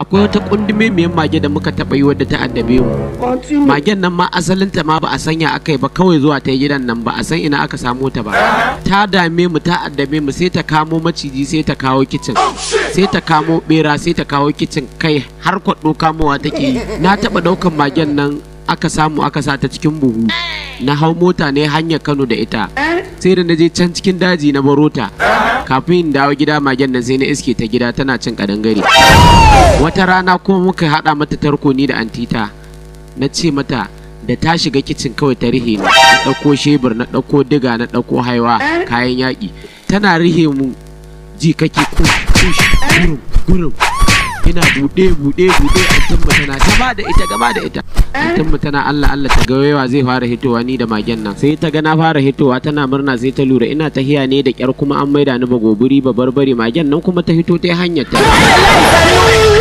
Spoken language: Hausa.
akwai wata kundume miyan mage da muka taɓa yi wadda ta addabe mu magen nan ma asalinta ma ba a sanya aka yi ba kawai zuwa ta gidan nan ba a san ina aka samo ta ba ta dame mu ta addabe mu sai ta kamo maciji sai ta kawo kicin sai ta kamo bera sai ta kawo kicin kai har kwaɗo kamowa take yi na taɓa ɗaukan magen nan aka samu aka sa ta cikin buhu na hau mota ne hanyar kano da ita sai da na je can cikin daji na barota kafin in dawo gida magen nan sai na iske ta gida tana cin kadangare wata rana kuma muka haɗa mata tarko ni da antita na ce mata da ta shiga kicin kawai ta rihe ni na ɗauko shebur na ɗauko diga na ɗauko haiwa kayan yaƙi tana rihe mu ji kake kush kush gurum gurum ina buɗe buɗe buɗe antinmu tana gaba da ita gaba da ita antinmu tana Allah Allah ta ga yawa zai fara hitowa ni da magen nan sai ta ga na fara hitowa tana murna sai ta lura ina tahiya ne da kyar kuma an maida ni ba goburi ba barbare magen nan kuma ta hito ta hanyar ta